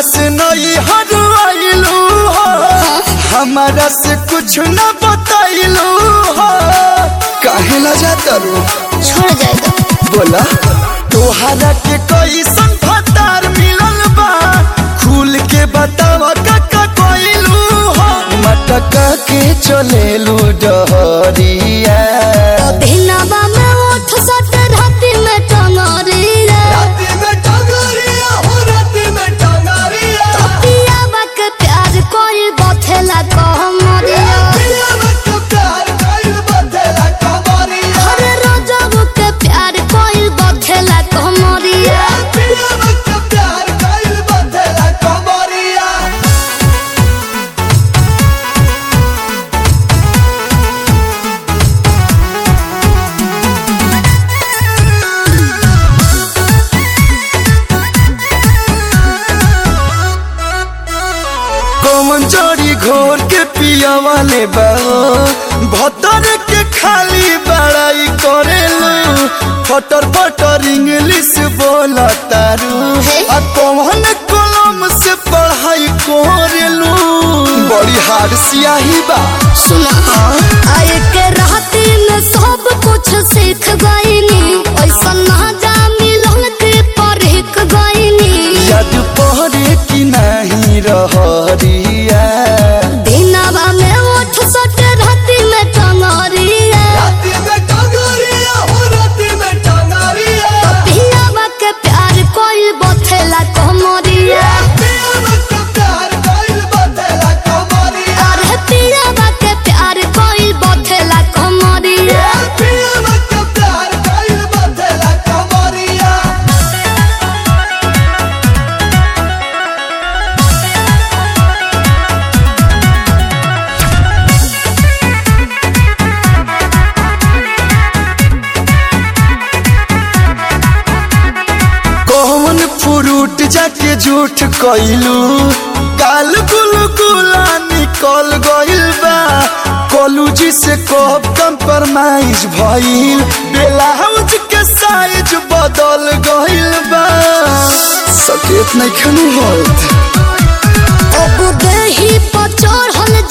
से नई हरवाइलू हो हमारा से कुछ न बताइलू हो काहे ला जाता रो छोड़ जाएगा बोला तोहरा के कैसन फतार मिलल बा खुल के बतावा काका कोइलू हो मटका के चलेलू डहरिया दिनवा में उठ सट राति में टंगरिया राती में टंगरिया हो राती में टंगरिया पियावा के प्यार कोई बथेला कहमरिया पिया मत प्यार कइल बदला कमरिया हर रोजब के प्यार कोई बथेला कहमरिया पिया मत प्यार कइल बदला कमरिया कौन जड़ी घोर के पिया वाले बाओ भतर के खाली बड़ाई करेलू फटर फटर इंग्लिश बोला तारू आ कौन कलम से पढ़ाई करेलू बड़ी हार सियाही बा सुना आए के राती में सब कुछ सीख गईनी ऐसा ना जा मिलन के परख गईनी याद पहरे की नहीं रहरिया दिनवा में उठ सट राति में टंगरिया राती में टंगरिया हो राती में टंगरिया पियावा के प्यार कोई बथेला कहमरिया पिया मत प्यार कइल बदला कमरिया अरे पियावा के प्यार कोई बथेला कहमरिया पिया मत प्यार कइल बदला कमरिया कौन फ्रूट जाके झूठ कइलू काल गुल गुला निकल गइल बा कॉलेज से कब कंप्रोमाइज भइल ब्लाउज के साइज बदल गइल बा सकेत नहीं खनु होत अब देही पर चढ़ल